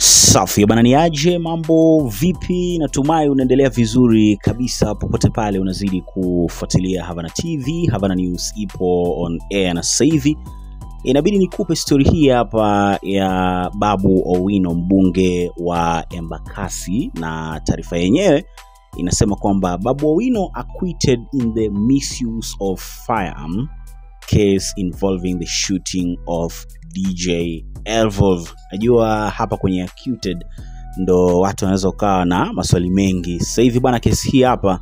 Safi bana, ni aje? Mambo vipi? Natumai unaendelea vizuri kabisa popote pale unazidi kufuatilia Havana TV. Havana News ipo on air na sasa hivi inabidi nikupe stori hii hapa ya Babu Owino, mbunge wa Embakasi, na taarifa yenyewe inasema kwamba Babu Owino acquitted in the misuse of firearm case involving the shooting of DJ Elvolve. Najua hapa kwenye acquitted ndo watu wanaweza ukawa na maswali mengi. Sasa hivi bwana, kesi hii hapa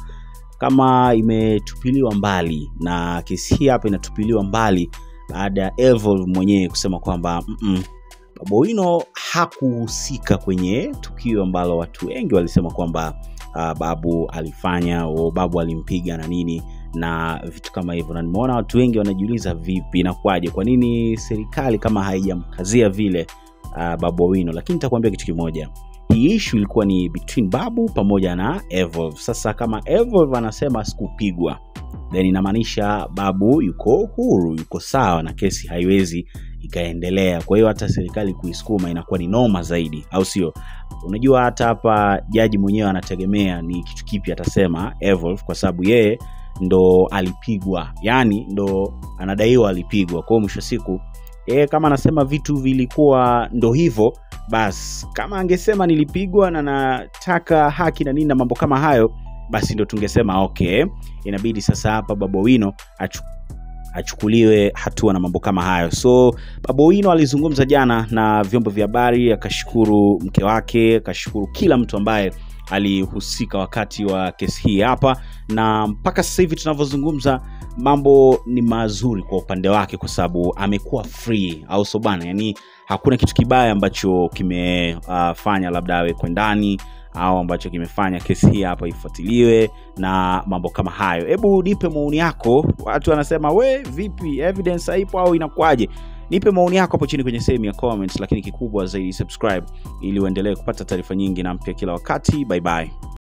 kama imetupiliwa mbali, na kesi hii hapa inatupiliwa mbali baada ya Elvolve mwenyewe kusema kwamba mm-mm, Babu Owino hakuhusika kwenye tukio ambalo watu wengi walisema kwamba uh, babu alifanya au babu alimpiga na nini na vitu kama hivyo, na nimeona watu wengi wanajiuliza vipi, inakuwaje, kwa nini serikali kama haijamkazia vile uh, Babu Owino? Lakini nitakwambia kitu kimoja, hii issue ilikuwa ni between Babu pamoja na Evolve. Sasa kama Evolve anasema sikupigwa, then inamaanisha Babu yuko huru, yuko sawa na kesi haiwezi ikaendelea. Kwa hiyo hata serikali kuisukuma inakuwa ni noma zaidi, au sio? Unajua, hata hapa jaji mwenyewe anategemea ni kitu kipi atasema Evolve, kwa sababu yeye ndo alipigwa, yani ndo anadaiwa alipigwa. Kwa hiyo mwisho wa siku yeye kama anasema vitu vilikuwa ndo hivyo, basi kama angesema nilipigwa na nataka haki na nini na mambo kama hayo, basi ndo tungesema okay, inabidi sasa hapa Babu Owino achu achukuliwe hatua na mambo kama hayo. So Babu Owino alizungumza jana na vyombo vya habari, akashukuru mke wake, akashukuru kila mtu ambaye alihusika wakati wa kesi hii hapa, na mpaka sasa hivi tunavyozungumza mambo ni mazuri kwa upande wake, kwa sababu amekuwa free, au so bana? Yani hakuna kitu kibaya ambacho kimefanya uh, labda awekwe ndani au ambacho kimefanya kesi hii hapa ifuatiliwe na mambo kama hayo. Hebu nipe maoni yako. Watu wanasema we, vipi, evidence haipo au inakuwaje? Nipe maoni yako hapo chini kwenye sehemu ya comments, lakini kikubwa zaidi subscribe ili uendelee kupata taarifa nyingi na mpya kila wakati. Bye bye.